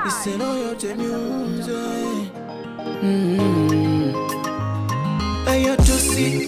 Iseno yote music mm. Ayo tusi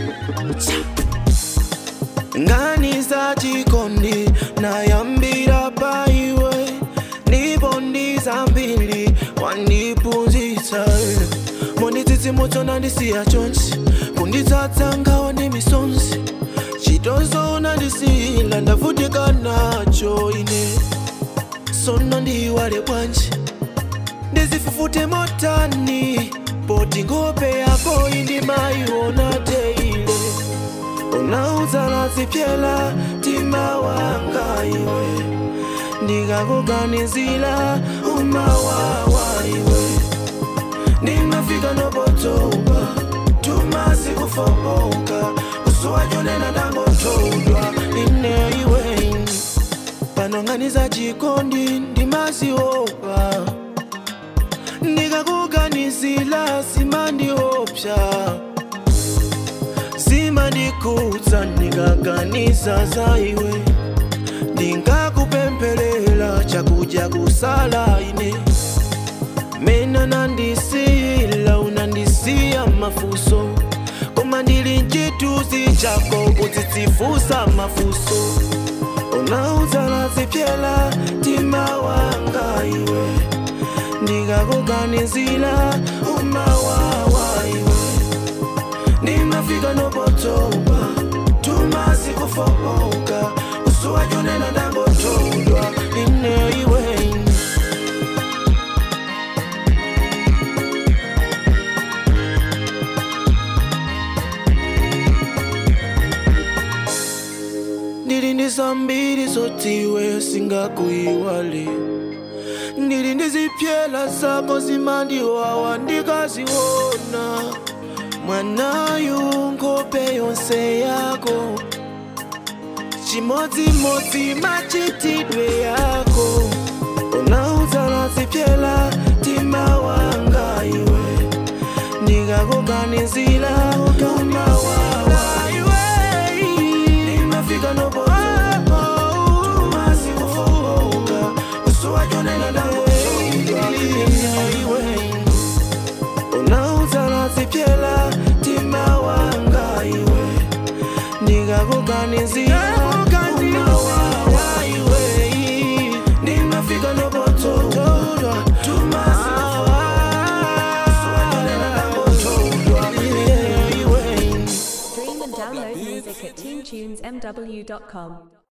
ngani za chikondi nayambira paiwe ndipo ndiza mbili wandipunzitsa monditsitsimutso nandisiya chonse kunditsatsa ngawa ndi misonzi chitozo nandisiyila ndavutika nacho ine sono ndiwale bwanji ndizifufute motani poti ngope yako indimayiona teile unaudzala zipyela tima wanga iwe ndikakuganizila umawawa iwe ndimafika nopotoba tumasi kufomoka usuwachonena ndangotodwa ine iwe panonganiza chikondi ndimaziopa ndikakuganizila simandiopsa zimandikudza ndikaganiza za iwe ndingakupemphelela chakudya kusala ine mena nandisiyila unandisiya mafuso koma ndili mchituzi chako kutsitsifusa mafuso unaudzala zipyela tima wanga iwe ndikakuganizila umawawa iwe ndimafika nopotoba tumasi kufomoka usuwachonena ndangotodwa ine iwe ndili ndi zambiri zotiwe singakuyiwale ndili ndi zipyela zako zimandiwawa ndikaziona mwanayu nkhope yonse yako chimodzimodzi machitidwe yako unaudzala zipyela tima wanga iwe ndikakuganizila umawawa iwe ndimafika nopotoba tumasi kufomoka usuwachonena ndangotodwa iwe unaudzala zipyela tima wanga iwe ndikakuganizila umawawa iwe ndimafika nopotoba tumasi Stream and download music at teamtunesmw.com.